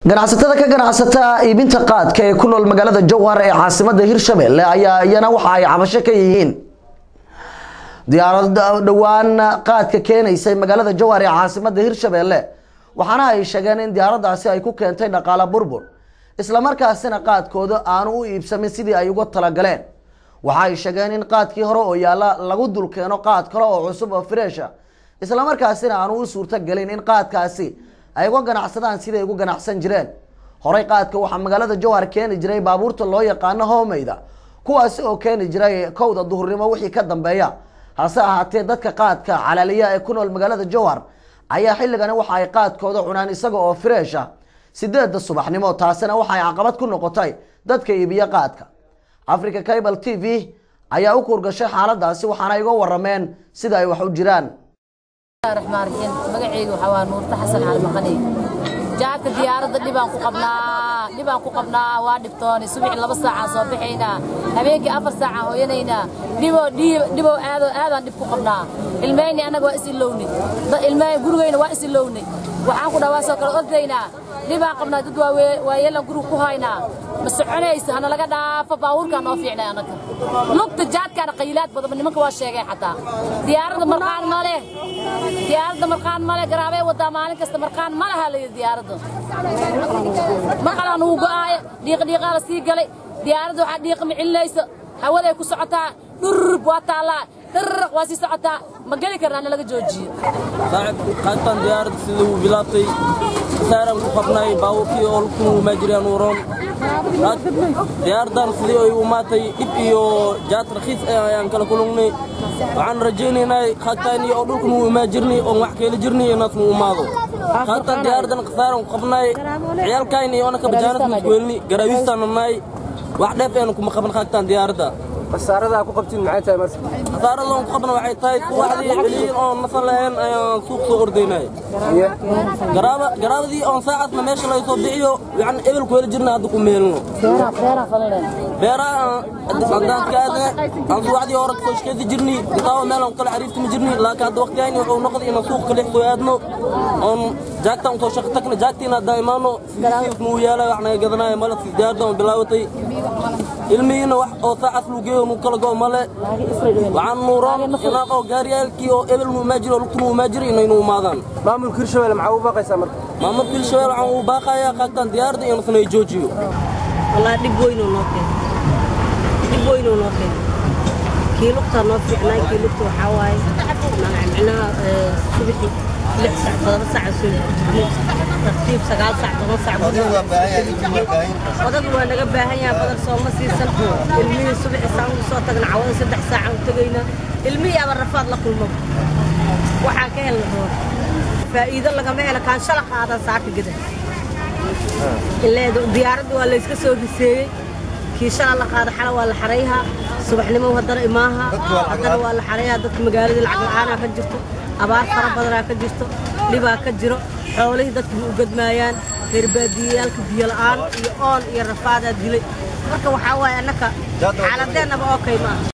ganacsatada ka ganacsata iibinta qaadka ee ku nool magaalada jowhar ee caasimada hirshabelle ayaa iyana waxa ay cabasho ka yihiin diyaarad dhowaan qaadka keenaysay magaalada jowhar ee caasimada hirshabelle waxaana ay sheegeen in diyaaradaasi ay ku keentay dhaqaale burbur islamarkaasina qaadkooda aanu u iibsamin sidii ay uga talagaleen waxa ay sheegeen in qaadkii hore oo yaalla lagu dul keeno qaad kale oo cusub oo freesha islamarkaasina aanu u suurto gelin in qaadkaasi ay uga ganacsadaan siday ugu ganacsan jireen horey qaadka waxaa magaalada jowhar keeni jiray baabuurta loo yaqaano hoomeyda kuwaasi oo keeni jiray kowda duhurnimo wixii ka dambeeya hase ahaatee dadka qaadka calaaliya ee ku nool magaalada jowhar ayaa xilligani waxa ay qaadkooda cunaan isaga oo freesha sideedda subaxnimo taasina waxaay caqabad ku noqotay dadka iibiya qaadka africa cable t v ayaa u kuurgashay xaaladaasi waxaana iga warameen sida ay wax u jiraan raxmaan raxiim magacayga waxaa waa nuurta xasan caalmaqani jaadka diyaaradda dhibaan ku qabnaa dhibaan ku qabnaa waa dhibtooni subaxii laba saacaan soo baxaynaa habeenkii afar saacaan hooyanaynaa dhiboo dhibow aadoo aadaan dhib ku qabnaa ilmeyni annaga waa is ilowni ilmey gurigeyna waa is ilowni waxaan ku dhawaa soo kale ordaynaa dhibaan qabnaa dad waa yeelan guriga ku haynaa ma soconaysa hana laga dhaafo baabuurkaan noo fiicnay annaga lugta jaadkaana qayilaad badan nimanka waa sheegeen xataa diyaaradda marqaan ma leh diyaaradda marqaan ma leh garaabee wadaa maalin kasta marqaan ma laha layidhi diyaaradda maqalaan uu go'aayo dhiiqdhiiqaa la sii galay diyaaradda waxaa dhiiqa ma celinayso hawaday ku socotaa dhurrub waa taallaa dharraq waa sii socotaa ma geli karnaa na laga joojiyo saaxib qaadtaan diyaaradda sida uu bilaabtay saaraan ku qabnay baabuurkii oo lugtu maajiriyaan uroon diyaaraddan sidii ay umaatay dhib iyo jaad rakhiis ayaan kala kulungnay waxaan rajaynaynaa qaadtaani oo dhulkan uu imaajirnay oon wax keeli jirnay inaasnu umaado qaadtaan diyaaraddan khasaaran ku qabnay ciyaalkayni oona kabajaanad masweelni garaawiistaanu nahay wax dheef aynu kuma qaban qaadtaan diyaaradda khasaarada ku qabtiin maxay tahay marka khasaarada aan ku qabna waxay tahay subaxdii celiyin oon nasan lahayn ayaan suuq soo ordaynay garaaba garaabadii oon saacadna meesha laga soo bixiyo waxaan ebel ku heli jirnay hadda ku meelno beeraha haddaan ka aadna aan subaxdii hore kasoo shaqaysi jirnay intaaba meel aan kala xariirtimi jirnay laakiin hadda waqtigayni wuxuu noqday inaan suuq kale soo aadno oon jaagtaan usoo shaqo tagna jaagtiina haddaan imaano sidiisiis nuu yaalay wax naga gadanaya male si diyaardan bilaabatay ilmihiina wax oo saacas luu geeyo nuu kala go male waxaan nuuroon inaan oo gaariyaalkii oo ebel nuu imaajiri oo lugtu nuu imaajiri inaynu umaadaan maamulka hirshabelle maxaa u baaqaysaa marka maamulka hirshabelle waxaan uu baaqayaa qaagtaan diyaaradda iyo nasna ay joojiyo wallaahi dhib weynoo noo keen dhib weynoo noo keen kii lugtaa noo fiicnaa kii lugta waxaa waaye micnaha subaxii lix saac todoba saac soo tartiib sagaal saac toban saac odagu waa naga baahan yahay badar sooma siisan ilmihii subaxii saan ugu soo tagna cawada saddex saacaan u tegaynaa ilmihii aba rafaad la kulmo waxaan ka helna roor faa'iido lagama helo kaan shala qaadan saaka gada ileedu diyaaradda waa layska soo riseeyey kii shala la qaada xala waa la xarayhaa subaxnimo haddana imaaha haddana waa la xarayhaa dadka magaaladii lacag la'aanaa ka jirto abaar fara badanaa ka jirto dhibaa ka jiro xoolihii dadka ma u gadmaayaan reerbaadiyeyaalka biyo la'aan iyo oon iyo rafaadaa dilay marka waxaa waaye annaka xaaladeennaba oo kay maaha